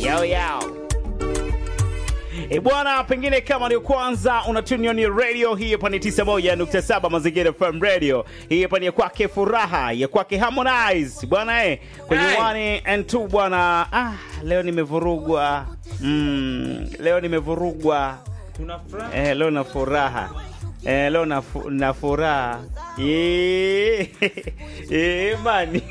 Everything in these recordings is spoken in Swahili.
yao yao. E bwana, pengine kama ndio kwanza unatuni on radio hii hapa ni 91.7 Mazingira FM Radio. Hii hapa ni ya kwake Furaha, ya kwake Harmonize bwana eh, kwenye Hey. 1 and 2 bwana. Ah, leo nimevurugwa. Mm, leo nimevurugwa. Tuna furaha. Eh, leo na furaha. Eh, leo na, fu, na furaha. Eh, eh, mani.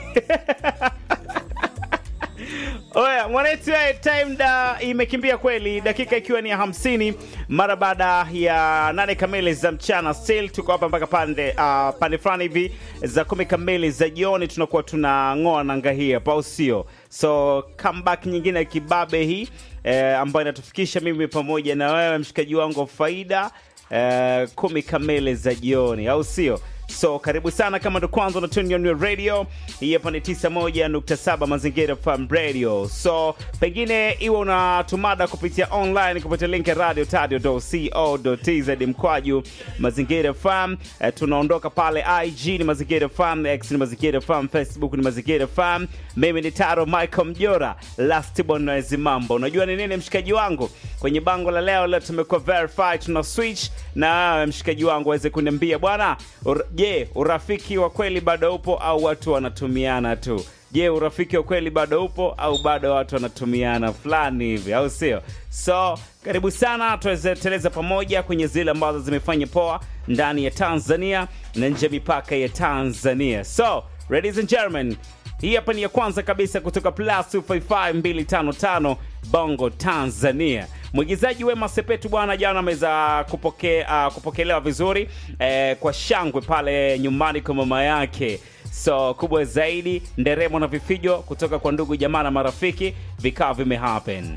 Oya, mwanetu ya time da imekimbia kweli, dakika ikiwa ni ya hamsini mara baada ya nane kamili za mchana. Still tuko hapa mpaka pande uh, pande fulani hivi za kumi kamili za jioni, tunakuwa tunang'oa nanga hii hapa, au sio? So comeback nyingine ya kibabe hii eh, ambayo inatufikisha mimi pamoja na wewe mshikaji wangu wa faida eh, kumi kamili za jioni, au sio? So karibu sana kama ndo kwanza unatuni on your radio. Hii hapa ni 91.7 Mazingira FM Radio. So pengine iwe unatumada kupitia online kupitia link ya radio tadio.co.tz mkwaju Mazingira FM. Eh, tunaondoka pale IG ni Mazingira FM, X ni Mazingira FM, Facebook ni Mazingira FM. Mimi ni Taro Michael Mjora, last born noise mambo. Unajua ni nini mshikaji wangu? Kwenye bango la leo leo tumekuwa verified, tuna switch na wewe mshikaji wangu aweze kuniambia bwana, ur- je, urafiki wa kweli bado upo au watu wanatumiana tu? Je, urafiki wa kweli bado upo au bado watu wanatumiana fulani hivi, au sio? So karibu sana, tuweze teleza pamoja kwenye zile ambazo zimefanya poa ndani ya Tanzania na nje ya mipaka ya Tanzania. So ladies and gentlemen, hii hapa ni ya kwanza kabisa kutoka plus 255255 Bongo Tanzania. Mwigizaji Wema Sepetu bwana, jana ameweza kupoke, uh, kupokelewa vizuri eh, kwa shangwe pale nyumbani kwa mama yake. So kubwa zaidi, nderemo na vifijo kutoka kwa ndugu jamaa na marafiki vikawa vimehappen.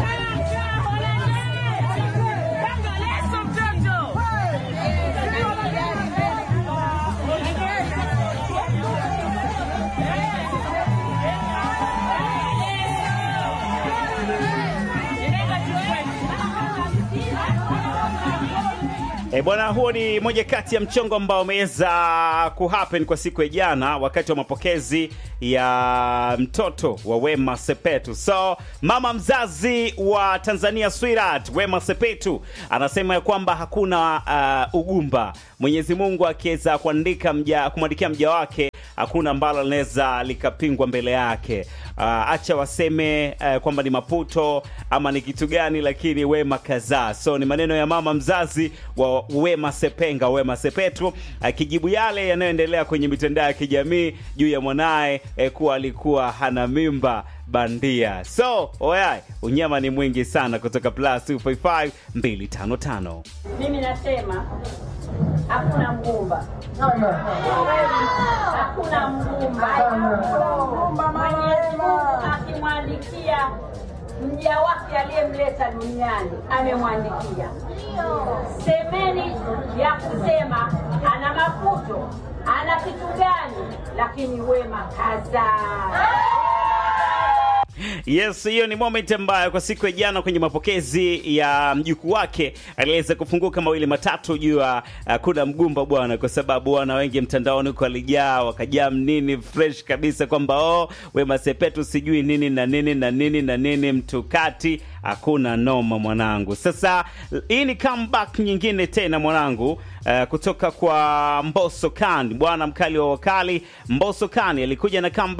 E bwana, huo ni moja kati ya mchongo ambao umeweza kuhappen kwa siku ya jana wakati wa mapokezi ya mtoto wa Wema Sepetu. So mama mzazi wa Tanzania sweetheart Wema Sepetu anasema ya kwamba hakuna uh, ugumba. Mwenyezi Mungu akiweza kuandika mja kumwandikia mja wake hakuna ambalo linaweza likapingwa mbele yake. Uh, acha waseme uh, kwamba ni maputo ama ni kitu gani, lakini Wema kazaa. So ni maneno ya mama mzazi wa Wema Sepenga, Wema Sepetu akijibu yale yanayoendelea kwenye mitandao ya kijamii juu ya mwanaye eh, kuwa alikuwa hana mimba bandia. So oyai, unyama ni mwingi sana kutoka plus 255 255. Mimi nasema hakuna mgumba, hakuna mgumba. Mwenyezi Mungu akimwandikia mja wake aliyemleta duniani amemwandikia. Semeni ya kusema ana maputo, ana kitu gani, lakini Wema kazaa. Yes, hiyo ni moment ambayo kwa siku ya jana kwenye mapokezi ya mjukuu wake aliweza kufunguka mawili matatu juu ya uh, kuna mgumba bwana, kwa sababu wana wengi mtandaoni huko walijaa wakajaa nini fresh kabisa kwamba oh, Wema Sepetu sijui nini na nini na nini na nini mtukati hakuna noma mwanangu. Sasa hii ni comeback nyingine tena mwanangu, uh, kutoka kwa Mbosso Khan, bwana mkali wa wakali. Mbosso Khan alikuja na comeback